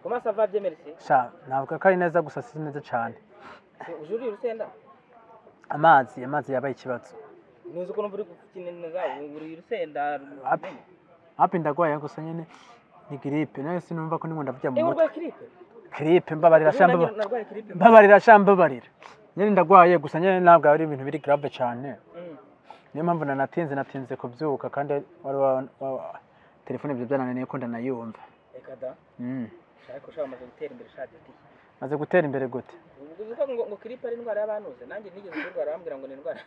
amaso ava abyemerese sha ntabwo ko ari neza gusa si neza cyane uje uriye urusenda amazi amazi yabaye ikibazo ntuzi ko numva uri gukinira uriye urusenda Api. hapi ndagwaye gusa nyine ni giripe nayo sinumva ko ndimo ndavya mu ewe mutwe urwaye kiripe giripe mbabarira Ejo sha nanjye mbaba- narwaye kiripe mbabarira sha mbabarira nyine ndagwaye gusa nyine ntabwo ari ibintu biri grave cyane Mm. niyo mpamvu nanatinze natinze kubyuka kandi wari wa- wa- telefone ibyo byananiye ko ndanayumva reka da Mm. ariko ushaka amaze gutera imbere ushaka ati maze gutera imbere gute ubu uvuga ngo ngo kiripe ari indwara y'abantuze nanjye nigeze kurwara bambwira ngo ni indwara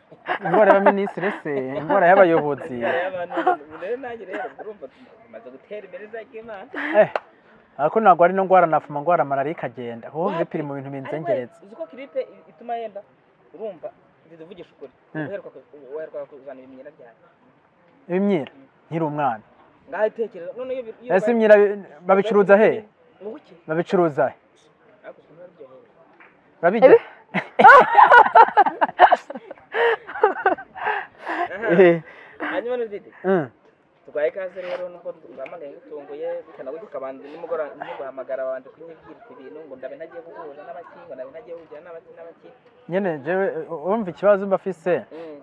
indwara y'abaminisitiri se indwara y'abayobozi indwara y'abantuze ubu rero nanjye rero urumva tumaze gutera imbere za k'imana Eh, ariko ntabwo ari no ndwara nafuma ndwara malariya ikagenda ahubwo bipiri mu bintu binzengereza uzi ko kiripe ituma yenda urumva ziduvugisha ukuri Mm. uheruka ku- uheruka kuzana ibimenyera byawe imyira nkiri umwana ngaho itekereza none iyo bi- iyo ese bayi- imyira babicuruza he mu buki babicuruza he ariko usanga biryoheye urabijya Aha. hanyuma n'izindi Mm. turwaye ikaze rero nubwo bamagaye ngutunguye bikanabujya ukabanza nimugora guhamagara abantu kunyibwira ibintu ngo ndabe ntagiye guhuza n'abaki ngo ndabe ntagiye guhugira n'abaki n'abaki nyine jewe u- urumva ikibazo mba afise Mm.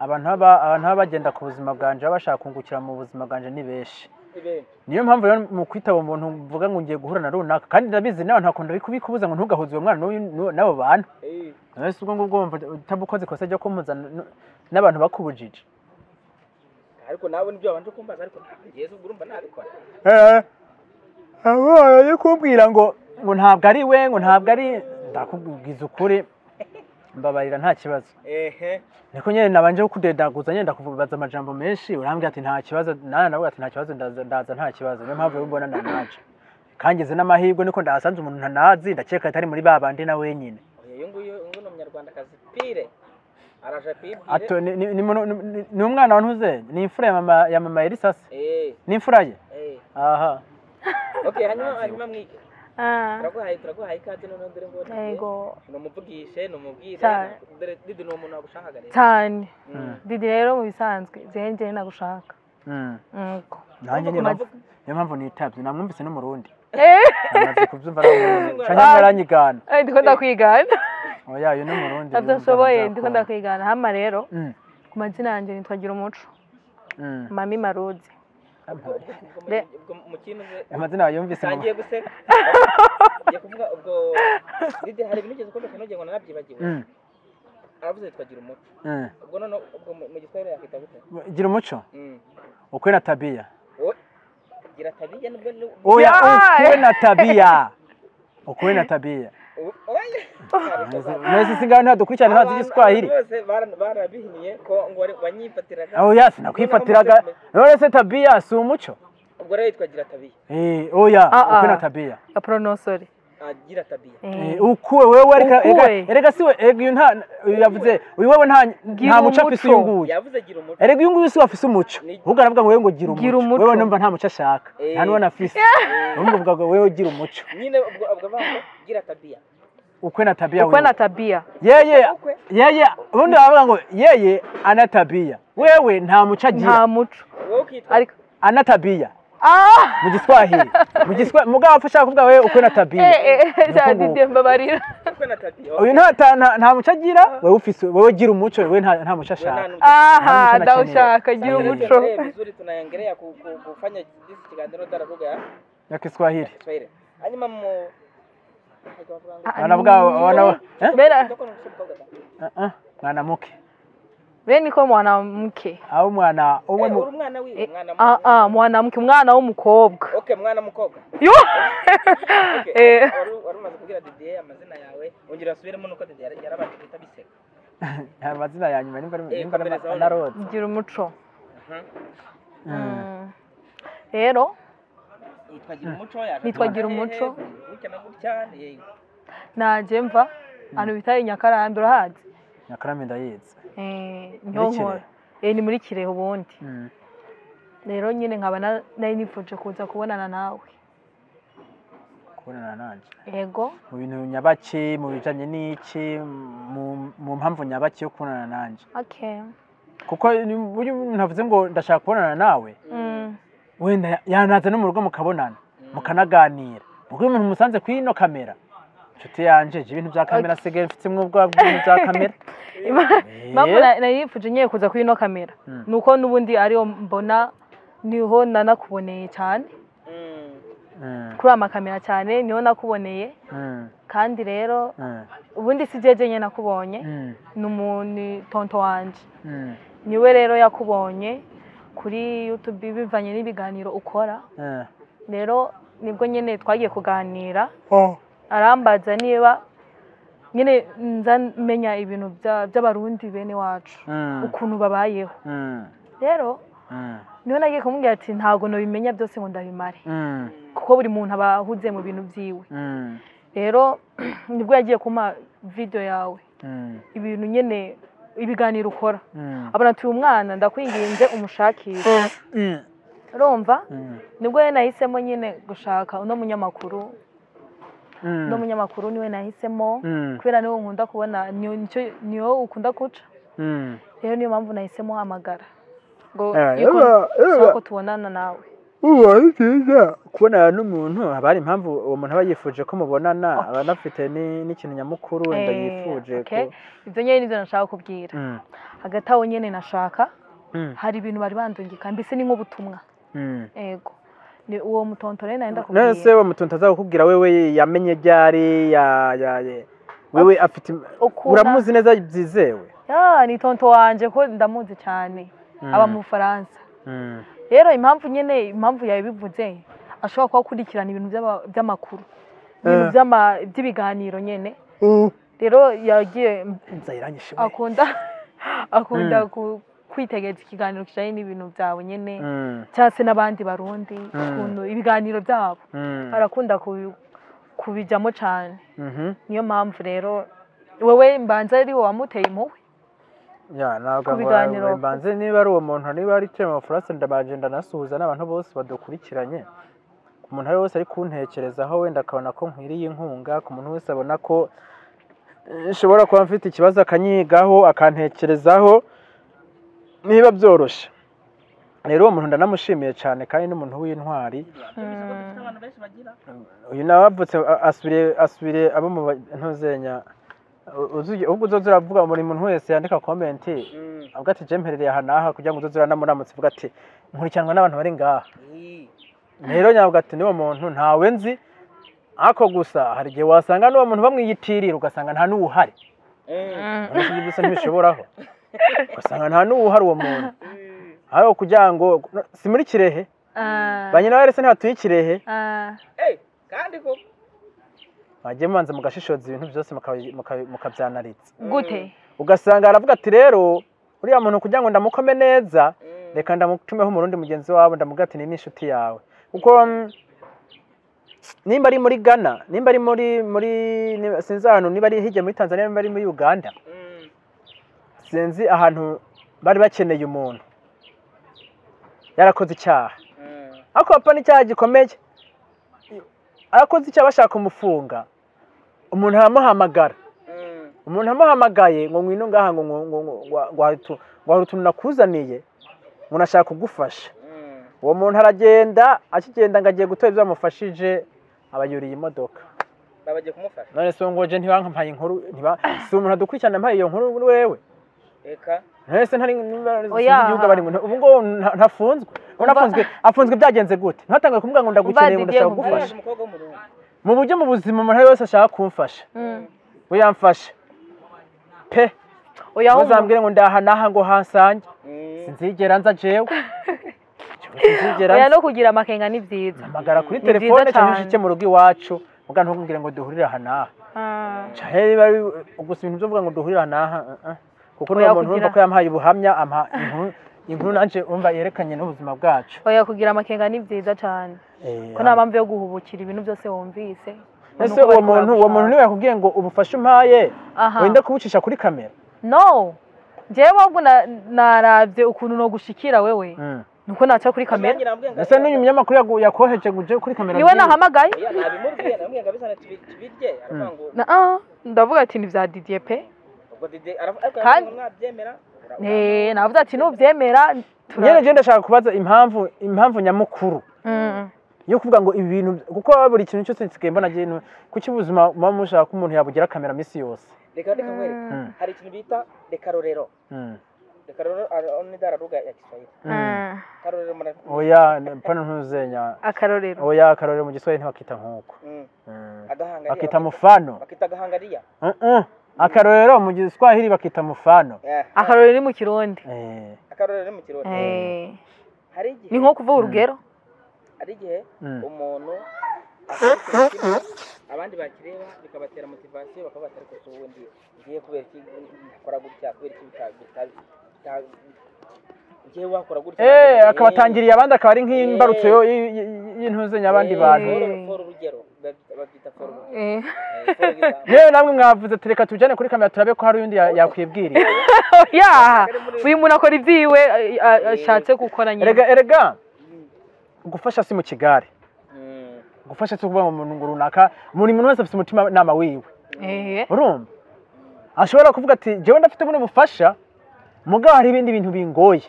abantu baba- abantu baba bagenda ku buzima bwanje baba bashaka kungukira mu buzima bwanje ni benshi Ibe. niyo mpamvu rero mu kwitaba umuntu mvuga ngo ngiye guhura na runaka kandi ndabizi nawe ntakunda bikubuza ngo ntugahuze uwo mwana n'uyu- n'u- n'abo bantu Eh. nawe si ubwo ngubwo wumva utabukoze ikosa ryo kumuzana n- n'abantu bakubujije ariko nawe nibyo wabanje kumbaza ariko yesu ubwo urumva nabikora abaye kumbwira ngo ngo ntabwo ari we ngo ntabwo ari ndakubwiza ukuri mbabarira nta kibazo ehe niko nyine nabanje kukudedaguza nyine ndakubaza amajambo menshi urambwira ati nta kibazo nawe nawe ati nta kibazo ndaza ndaza nta kibazo niyo mpamvu ubona nanaje kangize n'amahirwe niko ndahasanze umuntu ntanazi ndakeka atari muri ba bandi na wenyine Oya, uyu nguyu uyu nguyu ni umunyarwandakazi pire araje kwibwire ato ni- ni- ni muno- ni- ni- ni umwana wantuze ni imfura ya mama ya mama Elisa se Eh, ni imfura ye eh. aha okay hanyuma hanyuma mwige Ah, turaguhaye turaguhaye ikaze noneho dore ngo yego numuvugishe numubwire Cyane. dore didi ni umuntu wagushakaga rero cyane Mm. didi rero mu bisanzwe zengeye nagushaka Mm. nuko nanjye niyo Uvuga mpamvu niyo mpamvu nitabye namwumvise n'umurundi Eh, namaze kubyumva cyangwa aranyigana eh, ndiko ndakwigana oya uyu ni umurundi uyu adashoboye ndumva ndabyakunda. ndiko ndakwigana hama rero Mm, ku mazina yanjye nitwa gira umuco mm. mami marudi ubwo- De- ubwo mu kintu ze amazina yayumvise ngo- utangiye guseka ngiye kuvuga ubwo didi hari ibintu ugeze kumbeka nugenge ngo narabyibagiwe Mm, aravuze twagira umuco mm. ubwo none ubwo mu mu giswahili yakwita gute gira umuco Mm. ukwe na tabia O- gira tabiya nubwo ni- oya Yeah! ukwe na tabia ukwe na tabia O- oya mwese singaho ntihadukurikirana ntazi igiswahili bose bara- barabihinnye ko ngo wari- wanyifatiraga oya sinakwifatiraga rero se tabia si umuco ubwo rero yitwa gira tabiya Eh, oya Ah, ah. ukwe na tabia ya pronosore agira tabiya Eh, ukuwe wewe ereka Ukuwe. ereka- erega siwe erega uyu nta uyu yavuze uyu wewe nta nta muco afise uyu umuco. nguyu yavuze gira umuco erega uyu nguyu siwe afise umuco Ni- ahubwo aravuga ngo wewe ngo gira Gira umuco umuco. wewe numva nta muco ashaka Eh. nta n'uwo nafise ahubwo avuga ngo wewe gira umuco nyine ubwo ubwo avuga ngo gira tabiya ukwe na tabia ukwe wewe na tabia yeye Ukwe. yeye ubundi baravuga ngo yeye ana tabia wewe nta muco agira nta muco wowe ukitwa ariko ana tabia ah mu giswahili mu giswahili mugabo ushaka kuvuga wewe ukwe na tabia eh, eh, Ni uko cyane nguko. didi mbabarira ukwe na tabiya uyu nta ta- nta- nta muco agira wowe ufise wowe gira umuco wewe nta nta muco Wewe nta ashaka n'umuco. aha Nta muco ndawushaka gira Ndio Lakini umuco tuendelee vizuri tunaendelea ku- ku- kufanya jinsi kiganiro dara lugha ya ya kiswahili Kiswahili. Hanyuma mu Ah, wanavuga wana eh? bera Mtoko na msibu kwa gaza. Ah, ah, mwanamuke bene ko mwanamke au mwana umwe Eh, mu uri mwana wiwe, Eh, mwana mu- ah ah mwanamke umwana w'umukobwa Okay, mwana mukobwa. yo Okay. eh Wari wari umaze kubwira Didier amazina yawe, ongera usubiremo nuko Didier yari- yarabanje kwita Biseka. amazina ya nyuma nimba Eh, nimba komereza na rose gira umuco Mhm. Mm. rero Yitwa Gira Umuco, yaje Yitwa kuba- Gira eh, Umuco. eh, gutya na gutya, eh, naje mva ahantu bita inyakarambi urahazi nyakarame ndayizi Eh, nyonkora Eh, ni muri kirehe ubundi Mm. rero nyine nkaba na- nari nifoje kuza kubonana nawe kubonana nanje yego mu bintu nyabaki mu bijanye n'iki mu- mu mpamvu nyabaki yo kubonana nanje okay kuko ni- burya ntavuze ngo ndashaka kubonana nawe Mm. wenda yanaza no mu rugo mukabonana mukanaganira ubwo iyo umuntu umusanze kuri ino kamera inshuti yanje nje ibintu bya kamera asigaye mfitemo ubwoba bw'ibintu bya kamera Impamvu na- nari nifuje nyine kuza kuri ino kamera Mm. ni uko n'ubundi ariyo mbona niho nanakuboneye cyane Mm, kuri amakamera cyane niho nakuboneye mm, kandi rero mm, ubundi si jeje nyine nakubonye mm, ni umuntu ni tonto wanjye mm, niwe rero yakubonye kuri yutubi bivanye n'ibiganiro ukora eh. rero nibwo nyine twagiye kuganira arambaza niba nyine nza menya ibintu bya- by'abarundi bene wacu Mm, ukuntu babayeho mm, rero mm, niho nagiye kumubwira ati ntabwo nabimenya byose ngo ndabimare mm, kuko buri muntu aba ahuze mu bintu byiwe mm, rero nibwo yagiye kumpa video yawe mm, ibintu nyine ibiganiro ukora mm, abona turi umwana ndakwinginze umushakishe mm, urumva mm, nibwo we nahisemo nyine gushaka uno munyamakuru uno mm, munyamakuru niwe nahisemo mm, kubera niwe nkunda kubona niyo nicyo- niyo ukunda guca mm. rero niyo mpamvu nahisemo hamagara ngo Eh, iyo yaba, ushaka yaba. ko tubonana nawe ubu ari byiza kubonana n'umuntu haba hari impamvu uwo muntu aba yifuje ko mubonana aba anafite ni- n'ikintu nyamukuru wenda Eh, yifuje okay. ibyo nyine nibyo nashaka kubwira Mm, hagati aho nyine nashaka mm, hari ibintu bari bandungika mbese ni nk'ubutumwa mm. ego ni uwo mutontore nenda none se uwo muntu ntazakubwira wewe yamenye ryari ya- ya- ya- wewe afite uramuzi neza byizewe ya ni tonto wanje ko ndamuzi cyane Mm, aba mu bufaransa mm, rero impamvu nyine impamvu yabivuze ashobora kuba akurikirana ibintu by'aba- by'amakuru ibintu Eh. by'ama- by'ibiganiro nyine rero yagiye inzara iranyishe we. akunda akunda Mm. ku- kwitegereza ikiganiro kijyanye n'ibintu byawe nyine Mm, cyangwa se n'abandi barundi Mm. ukuntu ibiganiro byabo mm, arakunda kubi- kubijyamo cyane mhm. niyo mpamvu rero wowe mbanza ari wowe wamuteye impuhwe Ya, ntabwo Ku ngo biganiro wa- mbanze niba ari uwo muntu niba ari Clement Furaso ndabanje ndanasuhuza n'abantu bose badukurikiranye ku muntu ari wese ari kuntekerezaho wenda akabona ko nkwiriye inkunga ku muntu wese abona ko eh, nshobora kuba mfite ikibazo akanyigaho akantekerezaho niba byoroshye rero uwo muntu ndanamushimiye cyane kandi n'umuntu w'intwari abantu benshi bagira uyu nawe avutse a- asubire asubire abo mu ba- ntuzenya U- uzuye ubwo uzoza uravuga buri muntu wese yandika komenti avuga ati je mperereye aha n'aha kugira ngo uzoze uranamuramutse uvuga ati nkurikiranwa n'abantu bari ngaha Ii. rero nyavuga ati niwo muntu ntawe nzi ako gusa hari igihe wasanga n'uwo muntu bamwiyitirira ugasanga nta n'uwuhari Mm. uretse ibyo gusa ntibishoboraho ugasanga nta n'uwuhari uwo muntu aho kugira ngo si muri kirehe Ah, ba nyina barese ntibatuye ikirehe ah, Eh, kandi ko bagiye mubanza mugashishoza ibintu byose mukabi- mukabi- mukabyanaritse gute ugasanga aravuga ati rero uriya muntu kugira ngo ndamukome neza Mm. reka ndamutumeho umurundi mugenzi wawe ndamuga ati ni n'inshuti yawe kuko mm, nimba ari muri ghana nimba ari muri muri niba- sinzi ahantu niba ari hirya muri tanzania nimba ari muri uganda Mm. sinzi ahantu bari bakeneye umuntu yarakoze icyaha Mm. ariko papa n'icyaha gikomeye arakoze icyaha bashaka kumufunga umuntu aramuhamagara Mm. umuntu amuhamagaye ngo ngwino ngaha ngo ngo- ngo- ngo- ngo- ngo hari utu- ngo hari utuntu nakuzaniye ngo nashaka kugufasha Mm. uwo muntu aragenda akigenda ngo agiye gutora ibyo bamufashije abayuriye imodoka babagiye kumufasha none se ngo je ntibampaye inkuru ntiba- si umuntu adukurikirana mpaye iyo nkuru kuri wewe reka none se ntari niba- sinzi Oya. igihugu abari mu ubu ngubu nta- ntafunzwe Ubu nafunzwe afunzwe byagenze gute ntatangaye kumubwira ngo ndagukeneye ngo Muvandimwe ndashaka Muvandimwe. kugufasha Uriya umukobwa wo mu rugo mu buryo mu buzima umuntu ari wese ashaka kumfasha Mm. we yamfashe pe oya aho umuntu- ntuzambwire ngo ndaha n'aha ngo hasange Mm. sinzigera nza jewe sinzigera oya nza no kugira amakenga ni byiza hamagara kuri Ni telefone byiza cyangwa cyane. inshuke mu rugo iwacu ubwa ntukubwire ngo duhurire aha n'aha Ah, cyane niba ari gusa ibintu byo kuvuga ngo duhurire aha n'aha uh, uh. kuko Oya, niyo muntu kugira- urumva ko yampaye ubuhamya ampa inkuru inkuru nanje umva yerekanye n'ubuzima bwacu oya kugira amakenga ni byiza cyane Eh, ko nta mpamvu yo guhubukira ibintu byose wumvise ese uwo muntu uwo muntu niwe yakubwiye ngo ubufashe umpaye aha wenda kubucisha kuri kamera no njyewe ahubwo na- narabye ukuntu nogushikira wewe Mm. nuko naca kuri kamera Nanjye namubwiye ngo- ese n'uyu munyamakuru yagu- yakoheje ngo uje kuri kamera niwe niba- nahamagaye Oya, nabimubwiye namubwiye ngo abizane tubi- tubirye aravuga ngo Na- ah, ndavuga ati ni bya didiye pe ubwo dide aravuga ariko Kandi- aravuga ngo mwabyemera ura- Eh, navuga ati nubyemera nyene tura- je ndashaka kubaza impamvu impamvu nyamukuru Mm, yo kuvuga ngo ibi bintu kuko buri kintu cyose nsigaye mbona agenda kuki ubuzima muba mushaka ko umuntu yabugira kamera minsi yose reka reka nkwereke Mm. hari ikintu bita rekarorero Mm. rekarorero ari- ni da lugha ya kiswahili Ah, karorero mara oya pana ntuzenya akarorero oya akarorero mu giswahili ntibakita nk'uko Mm. Mm. agahangariya bakita mufano bakita agahangariya Uh-uh. akarorero mu giswahili bakita mufano Yeah. akarorero ni mu kirundi Eh, akarorero ni mu kirori Eh, hari ni igihe nko kuvuga urugero hari igihe mm. umuntu akora ikintu kimwe, abandi bakireba bikabatera motivasiyo bakavuga ati ariko si ubundi ngiye kubera iki nkora gutya kubera iki bita- bita- bita- ngiye wakora gutya Eh, abandi- akabatangiriye abandi akaba ari nk'imbarutso Eh. yo- y- y- y'intuzenya abandi Eh, bantu foro- foro urugero babyita- babyita foro urugero Eh, Eh, foro y'ibanga. yewe namwe mwavuze tureka tujyane kuri kamera turabe ko hari undi ya- yakwibwirira oya uyu muntu akora ibyiwe a- a- ashatse gukora nyine erega erega Mm. gufasha si mu kigare Mm. gufasha si ukuvuga ngo umuntu ngo runaka buri muntu wese afite umutima nama wiwe Eh, urumva ashobora kuvuga ati jewe ndafite buno bufasha mugabo hari ibindi bintu bingoye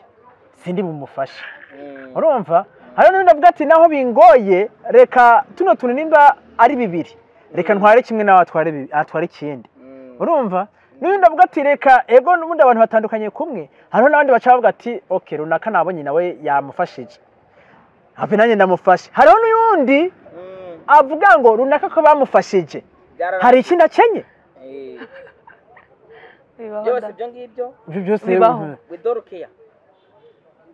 sindi bumufasha Mm. urumva hari n'undi avuga ati naho bingoye reka tuno tuntu nimba ari bibiri reka ntware kimwe nawe atware bibi- atware ikindi Mm. urumva n'undi avuga ati reka ego n'ubundi abantu batandukanye kumwe hariho n'abandi baca bavuga ati oke runaka nabonye nawe yamufashije hafi nanjye ndamufashe hariho n'undi Mm. avuga ngo runaka ko bamufashije Byarara- hari ikindi akenye Eh, bibaho byose da. ibyo ngibyo ibyo byose Bibaho. mhm, widoru keya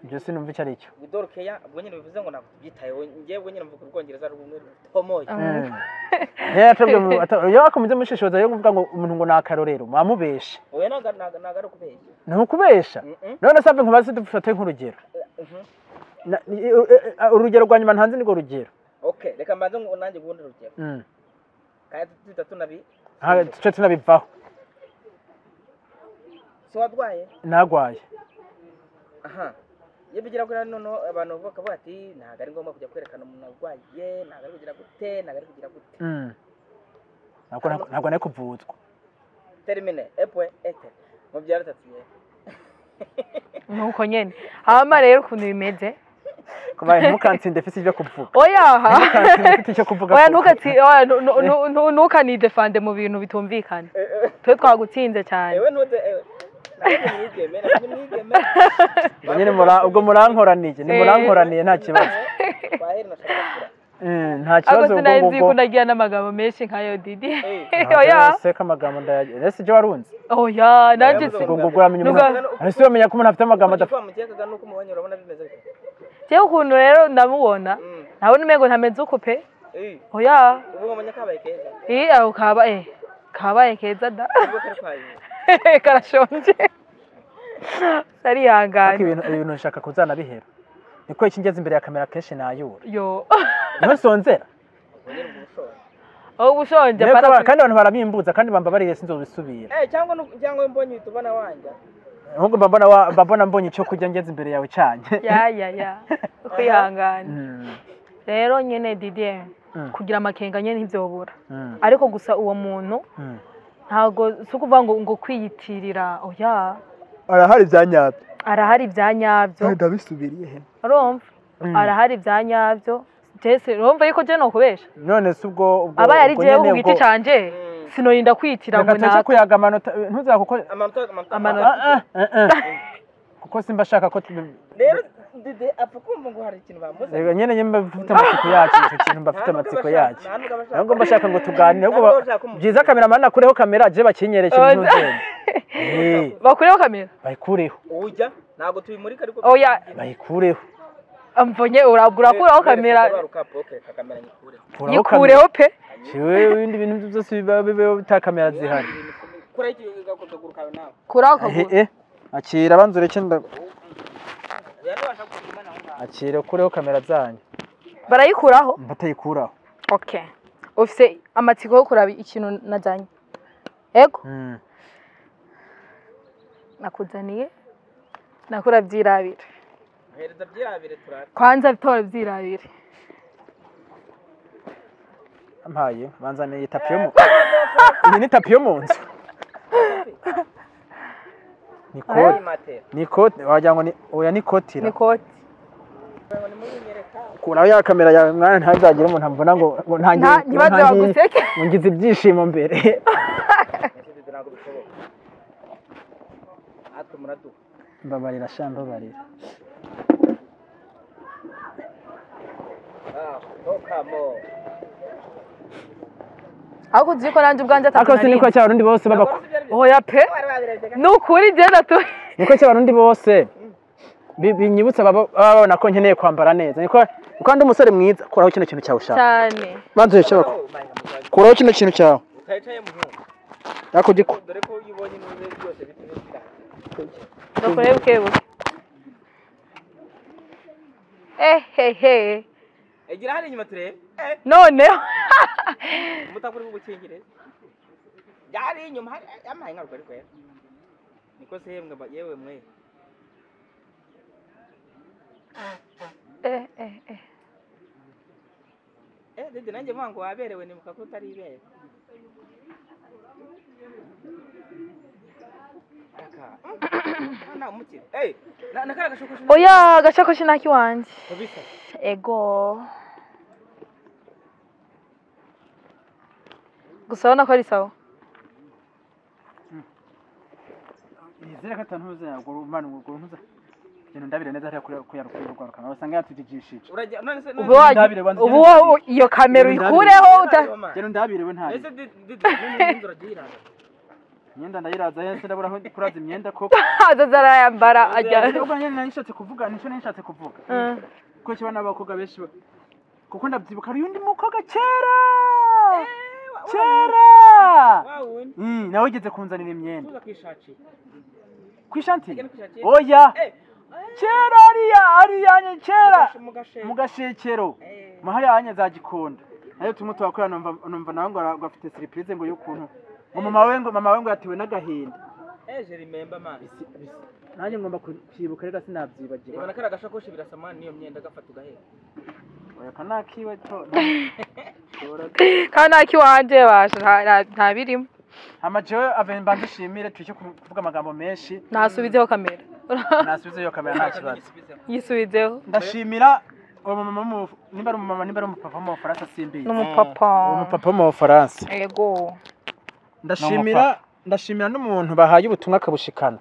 ibyo sinumva icyo ari cyo widoru keya ubwo nyine bivuze ngo ntabwo tubyitayeho ngewe nyine mvuga ubwongereza rumwe rutomoye Ah. Mm. Yari yatabwe mu- ata- iyo bakomeze mushishoza yo kuvuga ngo umuntu ngo ni akarorero mwamubeshe oya ntago ntago ari ukubeshya ni ukubesha Mhm. none se nkubaze dufate nk'urugero Mhm. Na- i- u- e- e- urugero rwa nyuma ntanzi nirwo rugero okay reka mbanze ngo nanjye ubundi rugero Mm. kandi duhita tunabi Aha, duce tunabivaho si warwaye nagwaye aha iyo bigira kuri hano noneho abantu bakavuga ati ntabwo ari ngombwa kujya kwerekana umuntu arwaye ntabwo ari kugira gute ntabwo ari kugira gute Mm. Ntabwo na- ntabwo nari kuvuzwa termine epwe ete mubyara atatu yewe nuko nyine hama rero ukuntu bimeze kuba ntukansinde mfite ibyo kuvuga oya ntukansinde mfite icyo kuvuga oya kuko- ntukati oya nu- nu- nu- nu- ntukanidefande mu bintu bitumvikana twe twagutsinze cyane ewe ntute ewe ntabwo ni mwigeme ntabwo ni mwigeme Ubwo nyine mura- ubwo murankoraniye nimurankoraniye nta kibazo wahera na shakakura Mm, nta ako kibazo ubwo sinari nzi ko ngubwo nagira n'amagambo menshi nkayo didi Ntabwo oya yose ko amagambo ndayagira ese ibyo warunze oya nanjye si Ubwo ubwo ubwo uramenya umuntu Nuga- ese uramenya ko umuntu afite amagambo adafite ugipfa mukekaga nuko umubonye urabona bimeze bite njyewe ukuntu rero ndamubona Mm. ntabona umengo ntameze ukupe Eh, oya ubu ngomanya kabaye keza iyi aho kabaye kabaye keza da ubwo kari kwaye karashonje ariko karihangana ibintu ibintu nshaka kuzanabihera niko iki ngeze imbere ya kamera kenshi nayura yo niho nsonzera ubunyine ubwo bushoboye aho ubushonje Rero para kandi abantu barabimbuza kandi bambabariye sinzobisubira Eh, cyangwa nu- cyangwa mbonye uhita ubona wanjye ahubwo mba mbona wa- mba mbona mbonye icyo kurya ngeze imbere yawe cyane ya ya ya kwihangana Mm, rero nyine didier Mm. kugira amakenga nyine ntibyobura mm, ariko gusa uwo muntu mm. ntabwo si ukuvuga ngo ngo kwiyitirira oya arahari bya nyabyo arahari bya nyabyo ndabisubiriye he urumva Mm. arahari bya nyabyo jese urumva yuko jya nukubesha none se ubwo ubwo aba yari ubwo igihe nyene ku giti ubwo- cyanjye Mm. sinorinda kwitira ngo reka tuze naka kuyaga amanota ntuzakukore amanota amanota Amanota. Ah, ah, ah, ah. kuko simba ashaka ko tu- rero dede apfa kumva ngo hari ikintu bamuze Reka nyine nyine mba mfite amatsiko yacyo icyo kintu mba mfite amatsiko yacyo ntabwo mba nshaka ngo tuganire ahubwo ba- byiza kameraman akureho kamera aje bakinyere ikintu Oza. ntuzembe Eh, bakureho kamera bayikureho ujya ntabwo tubimurika ariko Oya. bayikureho amvonye urakuraho kamera kamera nyikure Kuraho kamera. yikureho pe Jewe ibindi bintu byose biba biba bitakamera zihari kora iki gakozaguru kawe nawe kuraho Eh, kaguru eh, akira banza ureke nda rero washaka kuguma nawe ngaho akira ukureho kamera zanyu barayikuraho mbatayikuraho okay ufite amatsiko yo kuraba ikintu najyanye yego Mm. nakuzaniye nakora byirabira hereza byirabire turare kwanza bitora byirabire ampaye banza ni tapi yo mu iyi ni tapi yo mu nzu ni kote matera ni kote wagira ngo ni oya ni kotira ni koti ngo nimubinyereka kuraho ya kamera yawe mwana ntazagira umuntu amvuna ngo ngo ntangiye Nta- ntibaze ngo ntangiye- baguseke. ngo ngize ibyishimo mbere ibyo ntabwo bishoboka natwe muraduha mbabarira sha mbabarira Ah, no come on. ahubwo uzi ko nanjye ubwanjye ariko atatu si niko cya barundi bose baba ko- oya pe Bari babirebye gato. ni ukuri genda tu niko cya barundi bose bi- binyibutsa baba baba babona ko nkeneye kwambara neza niko niko ndi umusore mwiza kuraho kino kintu cyawe ushaka cyane maze urashaka Oh, my God. kuraho kino kintu cyawe Utayicaye muhungu. ariko ugiko dore ko iyo ubonye n'ubibe byose bita ibitira bakore buke buke ehehe egira hariya inyuma turebe Eh, noneho umutaka uri bugukingirize hariya inyuma hari amaye nkaruka ari kwera niko se yemwe ba- yewe mwe Eh, eh, eh. eh dede nanjye mvuga ngo waberewe nibuka ko utari ibere aka nta umukire eh na na kara gashokoshi oya agashakoshi naki wanjye kabisa ego gusa urabona ko ari sawa yizere ko atantuza yagura umwana umugore ntuza ibintu ndabire neza hariya kuyarukuye urwarukana wasanga yatugijishije urajya none se ubu wa- ubu wa- iyo kamera uyikureho uta- rero ndabirewe ntayo ese dede dede n'inzu uragiye iranga imyenda ndayiraza hese ndabura aho kuraza imyenda koko aza zarayambara ajya ubwo nyine nari nshatse kuvuga nicyo nari nshatse kuvuga Eh. ko kiba n'abakobwa benshi ba- kuko ndabyibuka hari undi mukobwa kera kera wa wundi Mm, nawe ugeze kunzanira imyenda tuza kwishakira ku ishanti Ugeze kwishakira. oya eh kera ariya ariyanye kera mu gasheke mu gashekero Eh. mahariya zagikunda nayo tumwe tuhakorera numva numva nawe ngo ara- ngo afite siripurize ngo y'ukuntu ngo mama we ngo mama we ngo yatewe n'agahinda eh je remember man nanjye ngomba kwibuka rero sinabyibagirwa ibona kara gashakoshi birasa man niyo myenda gafata ugahera oya kanakiwe to kandi naki wanjye basha nta- nta- nta birimo amajewe ave mbanze ushimire tuyicyo kuvuga amagambo menshi ntasubizeho kamera nasubize iyo kamera nta kibazo yisubizeho ndashimira uwo mumama w'umu- nimba ari umumama nimba ari umupapa wo mu bufaransa simbizi n'umupapa uwo mupapa wo mu bufaransa ego ndashimira ndashimira n'umuntu bahaye ubutumwa akabushikana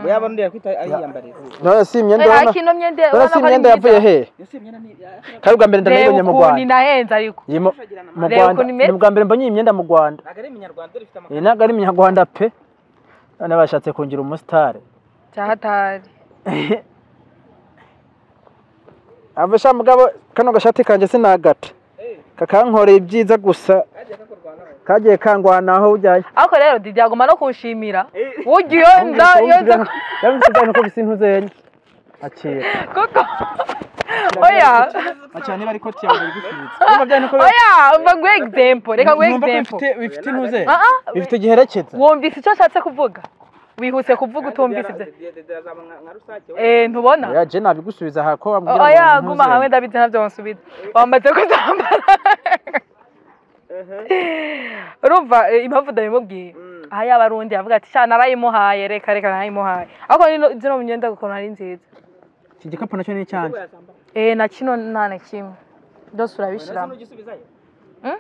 buyaba undi yakwita ayiyambariza none si imyenda Eh, ubona- ariko ino myenda none urabona si ko ari imyenda yavuye myiza hehe yose imyenda ni kari ubwa mbere reba ndabibonye mu ukuntu rwanda inahenze ariko Iyi mu- mu Reba rwanda ukuntu imeze. ni ubwa mbere mbonye iyi myenda mu rwanda ntabwo ari iminyarwanda dore ifite iyi ntabwo ari iminyarwanda pe none bashatse kungira umusitari cya hatari avesha mugabo kano gashati kanjye sinagata kakankoreye ibyiza gusa kajya kakurwanaho kagiye kangwanaho ujyaye ariko rero didi yagomba no kunshimira Eh. burya iyo nda iyo nza yamusigaye uko gisi ntuzenya akira kuko oya akira niba ari koti yawe igufiriza niba byari nuko oya umva nguhe egisempo reka nguhe numva ko egisempo bifite bifite intuzenya Ah, ah, bifite giherekeza wumvise icyo ashatse kuvuga wihuse kuvuga utumvise ibyo dede azaba nka nka rusake we Eh, ntubona oya je nabigusubiza aha ko bambwira ngo oya ntuze. guma hamwe ndabizi ntabyo wansubiza wamaze kuzambara urumva eh, impamvu ndabimubwiye Mm. aha yaba ari undi yavuga ati shana narayimuhaye reka reka narayimuhaye ariko nino- zino myenda ukuntu ari nziza iki gikapu nacyo ni icyanjye eh na kino nta na kimwe byose urabishyiramo nugisubizayo Mm?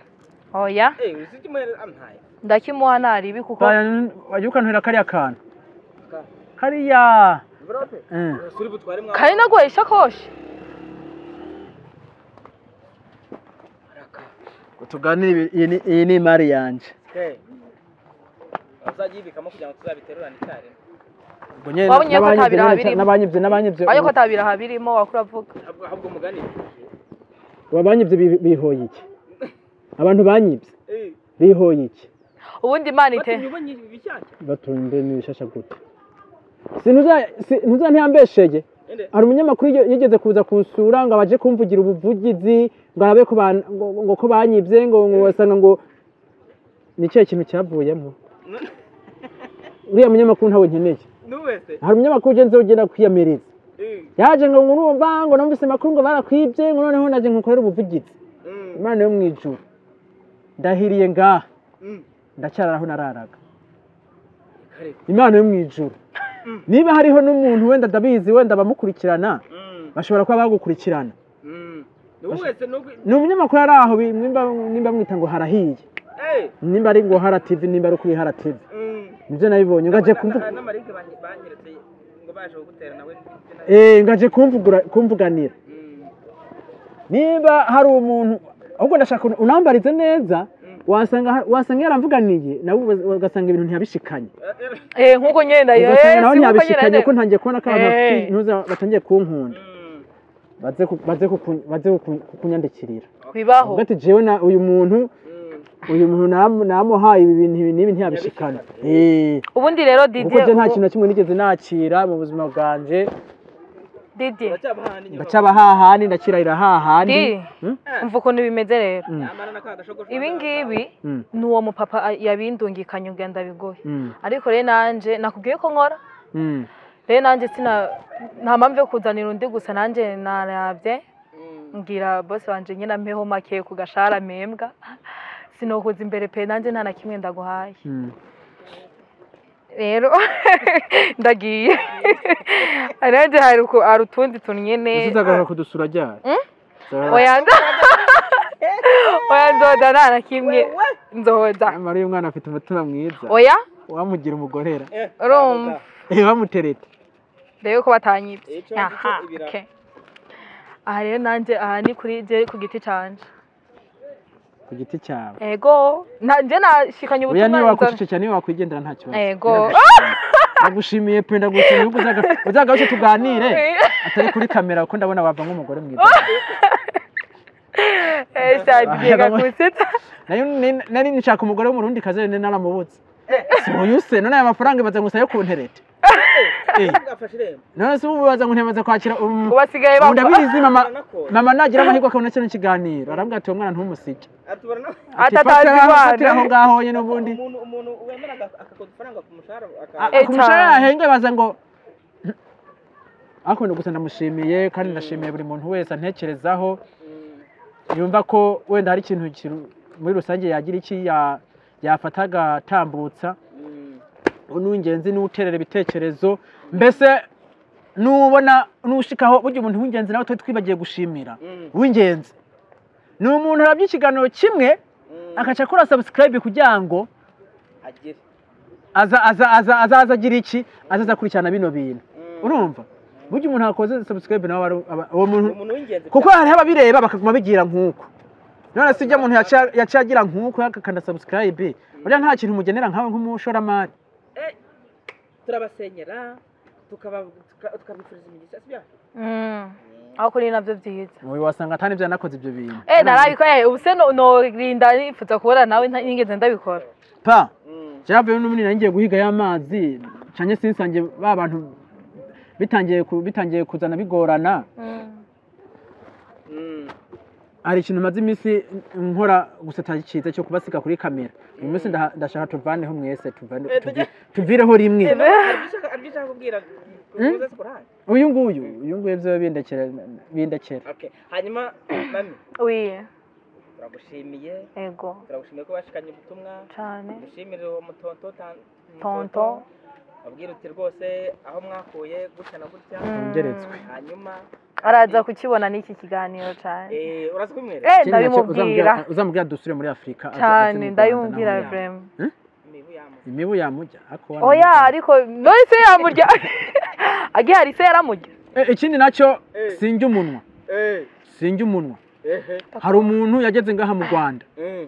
oya eh uzi icyo umuhereza ampaye ndakimuha naribi kuko wajya ukanturira kariya kantu Ka- kariya envelope Mm. turi butware mwa kari naguhaye ishakoshi tuganire iyi ni- iyi ni imari yanjye eh uzagibikamo kugira ngo tuzabiterurane icyarimwe Ubwo nyine Wabonye ko n'abanyibye atabira nyine- abiri. n'abanyibye n'abanyibye ariko atabiraha birimo wakura avuga ahubwo ahubwo mugani abanyibye bi- bihoye iki abantu banyibye eh bihoye iki ubundi imana ite batumye ubonye ibishyashya batunze n'ibishasha gute ntuza ntiyambesheye ende hari umunyamakuru yige- yigeze kuza kunsura ngo abaje kumvugira ubuvugizi ngo arabe ko ban- ngo- ngo ko banyibye ngo ngo basanga ngo ni ikihe kintu cyavuyemo uriya munyamakuru ntawe nkeneye n'uwese hari umunyamakuru ugeze ugenda kwiyamiriza eh yaje ngo ngurumva ngo numvise amakuru ngo barakwibye ngo noneho naje nkukorera ubuvugizi mm imana yo mu ijuru ndahiriye ngaha mm ndacyari aho nararaga kare imana yo mu ijuru niba hariho n'umuntu wenda ndabizi wenda abamukurikirana mm bashobora kuba bagukurikirana mm ni wowe wese nubwo ni umunyamakuru ari aho bi- nimba nimba mwita ngo harahiye eee nimba ari ngo hara tv nimba ari kuri hara tv nibyo nabibonye ngaje kumvu n'amarike banyeretse ngo baje kugutera nawe ndetse na- eh ngaje kumvugura kumvuganira Mm. niba hari umuntu ahubwo ndashaka un- unambarize neza wasanga ha- wasanga yaramvuganiye nawe uba- ugasanga ibintu ntiyabishikanye Eh, eh, eh nkuko nyenda ugasanga nawe ntiyabishikanye nyene ko ntangiye kubona ko abantu Eh. bafite intuza batangiye kunkunda mm. baze ku- baze kuku- baze kuku- kukunyandikirira bibaho ubwo ati jewe na uyu muntu Mm. uyu muntu nam- namuhaye ibi bintu ibi n'ibi ntiyabishikana eh ubundi rero kuko Didier je nta ubu- kintu na kimwe nigeze nakira mu buzima bwanje Didier Uracyabahana inyuma. ndacaba hahandi ndakirahira hahandi Di Hmm? umva ukuntu bimeze rero Mm. Nyamara na ka gashogosho ibi ngibi Mm, ni uwo mupapa a- yabindungikanye ubwo ndabigoye mm, ariko rero nanje nakubwiye ko nkora mm. rero nanje sina nta mpamvu yo kuzanira undi gusa nanje narabye Mm. mbwira bose wanje nyine ampeho make ku gashara mpembwa sinokuza imbere pe nanjye nta na kimwe ndaguhaye mm. rero ndagiye nanjye hari uku- hari utundi tuntu nyine uzagaruka kudusura ryari Uzagaruka- oya oya nzoda nta na kimwe nzoda nyamara uyu mwana afite umutima mwiza oya wamugira umugorera Eh, urumva Eh, wamutereta ndebe ko batanyibye Ico- ico aha ibira- okay. aha rero nanjye aha ni kuri je ku giti canje ku giti cyawe ego na- nje nashikanye oya niba ubutumwa nza- wakwicucika niba wakwigendera nta kibazo Ego. Ndagushimiye. ndagushimiye pe ndagushimiye ubwo uzaga- uzaga buce tuganire atari kuri kamera kuko ndabona wava nk'umugore mwiza Eh, cyagega Aha, kusetsa Nayo ni- nari nshaka umugore w'umurundi kazi nari naramubutse si uyu se none aya mafaranga ibaza gusa yo kuntereta Eh, Gafashe irembo. none se ubu baza kuntereta kwakira um, ubasigaye ubu bamva ndabizi mama Baranakora. mama nagira amahirwe akabona kino kiganiro arambwira ati uwo mwana ntumusige Ati barana- Ati, Atatazi "Fatira- Imana." fatira aho ngaho nyine ubundi umuntu umuntu wemera aga- akakoza ifaranga ku mushahara aka- A- Eh, ku mushahara cyane. yahembwe baza ngo ariko gusa ndamushimiye kandi ndashimiye buri muntu wese antekerezaho Mm. yumva ko wenda hari ikintu kiru- muri rusange yagira iki ya- yafata agatambutsa Mm. n'uw'ingenzi n'uwuterera ibitekerezo mbese n'ubona n'ushikaho burya umuntu w'ingenzi nawe tuba twibagiye gushimira Mm. w'ingenzi ni umuntu arabya ikiganiro kimwe Mm. akaca akora subscribe kugira ngo agire aza aza aza azaza agira iki azaza akurikirana bino bintu Mm. urumva burya umuntu yakoze subscribe nawe ari- aba- uwo muntu umuntu w'ingenzi kuko hariho ababireba bakaguma bigira nk'uko none si ibyo umuntu yaca- yaca agira nk'uko agakanda subscribe burya nta kintu umugenera nkawe nk'umushoramari Eh, turabasenyera tukaba- tuka- tukabifuriza imigisha si byo Mm. aho kuri nabyo byiza wowe wasanga atari ibyo yanakoze ibyo bintu eh narabikoye ubu se no- norinda nifuza kubona nawe nta- nigeze ndabikora pa Mm. byavuyeho n'ubundi nari ngiye guhiga y'amazi cyane sinsange ba bantu bitangiye ku- bitangiye kuzana bigorana Mm. Mm. hari ikintu maze iminsi nkora gusa cyiza cyo kubasiga kuri kamera uyu munsi ndaha- ndashaka tuvaneho mwese tuvane- Eh, tuvi- tuvireho rimwe Hari ibyo ushaka- hari ibyo ushaka kubwira kuvuza si kurahari? uyu nguyu uyu nguyu byo bindekera bindekera Okay. hanyuma mami wi turagushimiye ego turagushimiye ko bashikanye ubutumwa cyane dushimire uwo mutonto tan- tonto abwira uti rwose aho mwakuye gutya na gutya Mm. Wongeretswe. hanyuma araza kukibona n'iki kiganiro cyane eh, uraza kubimwereka eh Ikindi nacyo ndabimubwira uzamubwira- uzamubwira dusubire muri afurika aza- aze mu cyane Rwanda ndabimubwira naho yaba. vrema imibu yamutse imibu yamurya ariko oya ariko none se yamurya agihari se yaramurya Eh, ikindi nacyo Eh. sinjya umunwa eh, sinjya umunwa ehe, hari umuntu yageze ngaha mu rwanda mm,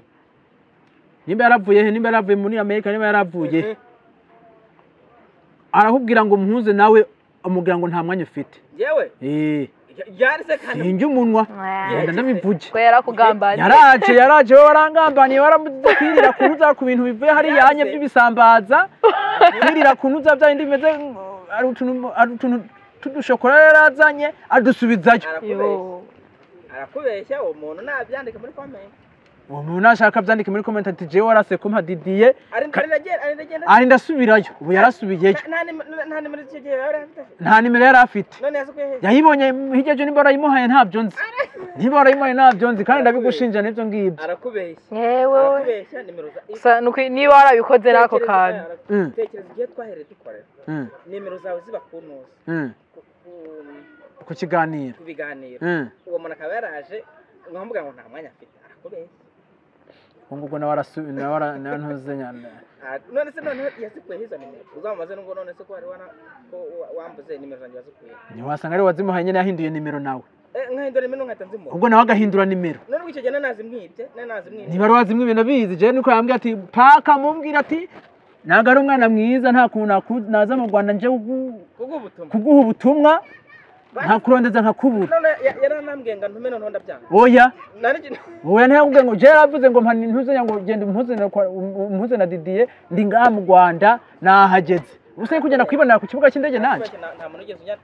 nimba yaravuye he nimba yaravuye muri amerika nimba yaravuye he mhm. arakubwira ngo muhuze nawe amubwira ngo nta mwanya ufite yewe Eh, y- yari se kandi sinjya umunwa Mwah. ngenda ndabivuge ko yarakugambaniye yaraje yaraje wowe warangambaniye waramukwirira kuntu uza ku bintu bivuye hariya hanye by'ibisambaza kwirira kuntu uza bya bindi bimeze mm, ari utuntu- ari utuntu tudushokora yarazanye adusubizayo arakubeshya Yo. arakubeshya uwo muntu nabyandika muri komenti uwo muntu nashaka byandike muri komenti ati jewe warase ko mpadidiye arinagenda ari ndasubirayo ubu yarasubiyeyo nta nimero icyo gihe yari afite nta nimero yari afite none yasukuye hehe yayibonye hirya ejo nimba warayimuhaye ntabyo nzi nimba warayimuhaye ntabyo nzi kandi ndabigushinja n'ibyo ngibyo arakubeshya yewe we arakubeshya nimero za gusa ni uku- niba warabikoze n'ako kantu Mm. tekereza igihe twahereye dukorera Mm, nimero zawe ziba ku ntuzi mm, Ku- ku- ku kiganiro ku biganiro Mm. uwo muntu akaba yaraje nkamubwira ngo nta mwanya afite arakubeshya ubu ngubu nawe arasu nawe ara- nawe ntuze nyane Ah, none se noneho yasikuyeho izo nimero uzamubaze nubwo none se ko wari wana ko wa- wambuze nimero zanjye wazikuye ntiwasanga ari wazimuhaye nyine yahinduye nimero nawe nkahindura nimero nkahita nzimura ubwo nawe agahindura nimero none ubwo icyo gihe nazimwibye nazimwibye ntibari wazimwe ibintu bizi jewe niko yambwira ati paka mubwira ati ntabwo ari umwana mwiza nta kuntu naku- naza mu rwanda nje kugu- kubwo ubutumwa kuguha ubutumwa ntakurondeza nkakubura none ya- yaranambwiye ngo ntume noneho ndabyanga oya Nari- oya ntiyakubwiye ngo jewe yaravuze ngo mpa ntuzenya ngo genda umpuze na kwa- um- umpuze na didiye ndi ngaha mu rwanda nahageze ubusa yo kugenda kwibonera ku kibuga cy'indege nanjye Kubeshya nta nta muntu wigeze ujya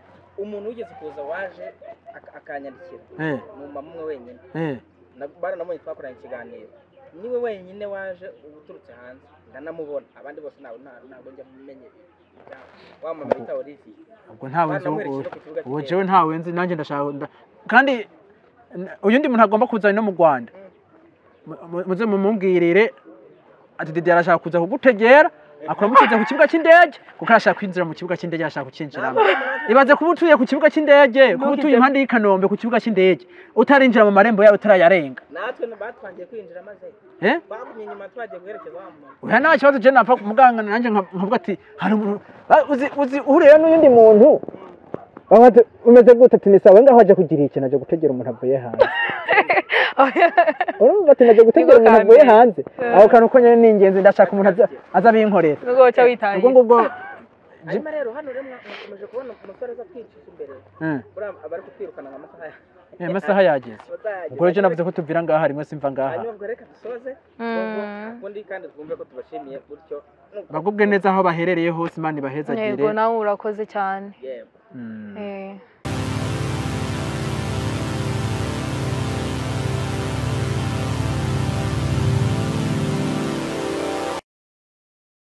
umuntu wigeze kuza waje ak- akanyandikira Eh, ni umama umwe wenyine eh. Na- baranamubonye twakoranye ikiganiro niwe wenyine waje uturutse hanze ndanamubona abandi bose ntabwo nta- ntabwo njya mumenyera wa mama bita olivier ubwo ntawe nzi ubu- baranamwerekeza ku kibuga ubu cy'indege. jewe ntawe nzi nanjye ndashaka nda- kandi n- uyu ndi muntu agomba kuza no mu rwanda Mu- mu- muze mumubwirire ati dede arashaka kuza kugutegera akora mutunze ku kibuga cy'indege kuko arashaka kwinjira mu kibuga cy'indege arashaka kukinjiramo ibaze kuba utuye ku kibuga cy'indege kuba utuye Ntukijye- impande y'i kanombe ku kibuga cy'indege utarinjira mu marembo yawe utarayarenga natwe batwangiye kwinjira maze eh? bagumye inyuma twagiye guherekeza wa mama oya nta kibazo jewe napfa muganga nanjye nka- nkavuga ati hari umuntu ba- uzi- uzi uhuriye n'uyundi muntu baba bati, umeze gute ati ni sawa ngaho aje kugira ikintu aje gutegera umuntu avuye hanze urumva ati najya gutegera Niko umuntu avuye kambere. hanze Eh. aho kantu ko nyine ni ingenzi ndashaka umuntu aza- aza abinkorera nubwo wacya witaye ubwo ngubwo hanyuma rero hano rero mwa- mwakomeje kubona umusore aza twicuza imbere Mm. buriya abari kutwirukana nka masaha ya- Eh, amasaha yageze amasaha yageze. ubwo rero navuze ko tuvira ngaha rimwe simva ngaha hanyuma ubwo reka dusoze ubwo ubundi kandi twumve ko tubashimiye gutyo bagubwe neza aho baherereye hose imana ibahezagire yego nawe urakoze cyane yego Mm. Eh,